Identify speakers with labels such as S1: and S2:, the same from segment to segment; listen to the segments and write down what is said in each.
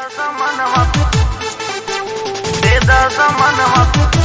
S1: मनवा दे दस मनवा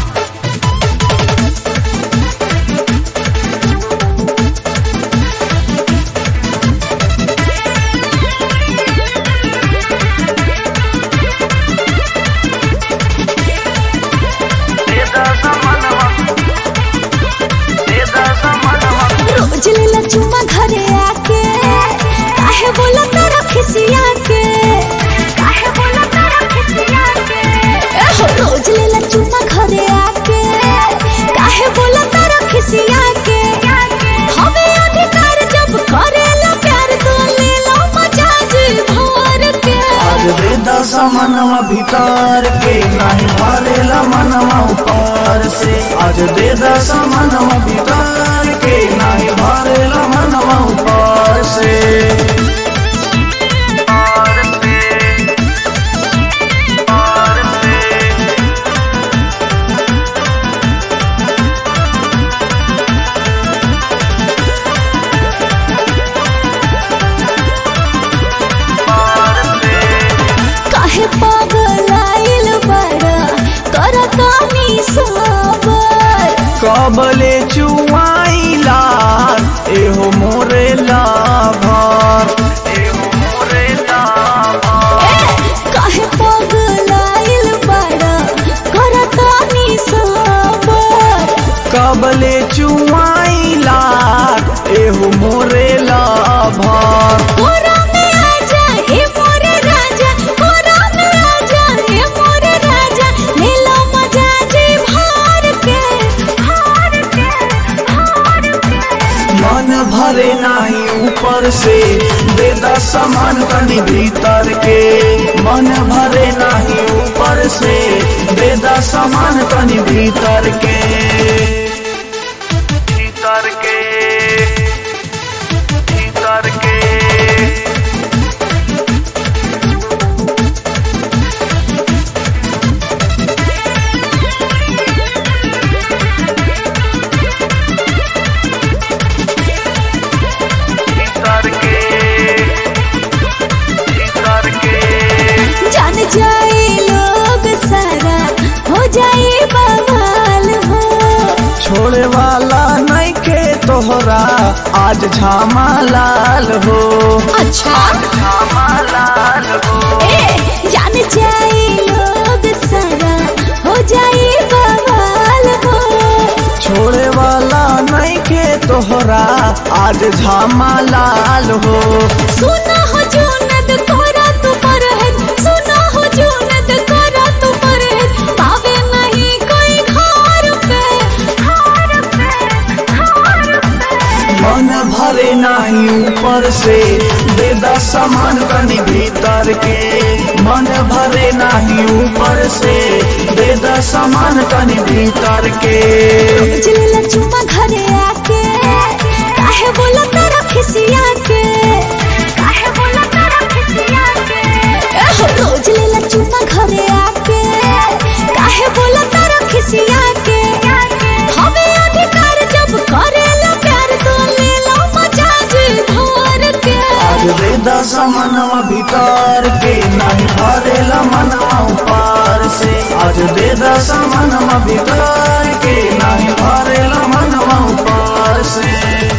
S1: दे दस मनवा दे दस मनवा
S2: रोज लेला चुम्मा घरे आके काहे बोला तारा खिसिया के काहे बोला तारा खिसिया के एहो रोज लेला चुम्मा घरे आके काहे बोला तारा खिसिया के हमें अधिकार जब करेला प्यार तो ले लो मजा जी भर के
S3: आज दे दस मनवा भीतर के नहीं भरेला मनवा ऊपर से आज दे दस मनवा भीतर के नहीं भरेला मनवा ऊपर से
S1: और से और से और से
S2: काहे पागल आइल बड़ा करतानी सबर
S3: कबले चुआईला एहो मोरे लाभर
S1: एहो मोरे लाभा
S2: काहे पागल आइल बड़ा करतानी सबर
S3: कबले चुआईला एहो मोरे लाभर
S2: कोरा में आजा हे मोरे राजा कोरा में आजा हे मोरे राजा ले लो मजा जी भर के भर के भर के
S3: मन भरे नाही ऊपर से दे दस सामान कनी भीतर के मन भरे नाही ऊपर से दे दस सामान कनी भीतर के
S1: भीतर के भीतर के भीतर के भीतर के
S2: जान जाए लोग सारा हो जाए बवाल हो
S3: छोड़े वाला नहीं के तोहरा आज झामा लाल हो
S2: अच्छा
S1: श्यामा लाल हो
S2: ए जान जाए लोग सारा हो जाए बवाल हो
S3: छोड़े वाला नहीं के तोहरा आज झामा लाल हो
S2: सुना हो जो नद कोरा तू पर है सुना हो जो नद कोरा तू पर है पावे नहीं कोई घर पे घर पे घर पे
S3: मन भरे नाही ऊपर से दे दस सामान कनी भीतर के मन भरे नाही ऊपर से दे दस सामान कनी भीतर के
S2: जिलेला चुम्मा घरे आके काहे बोला तारा खिसिया के काहे बोला तारा खिसिया के एहो रोज लेला चुम्मा घरे आके काहे बोला तारा खिसिया के हमें अधिकार जब करेला प्यार तो ले लो मजा जी भर के
S3: आज दे दस मनवा भीतर के नहीं भरेला मनवा ऊपर से आज दे दस मनवा भीतर के नहीं भरेला मनवा ऊपर से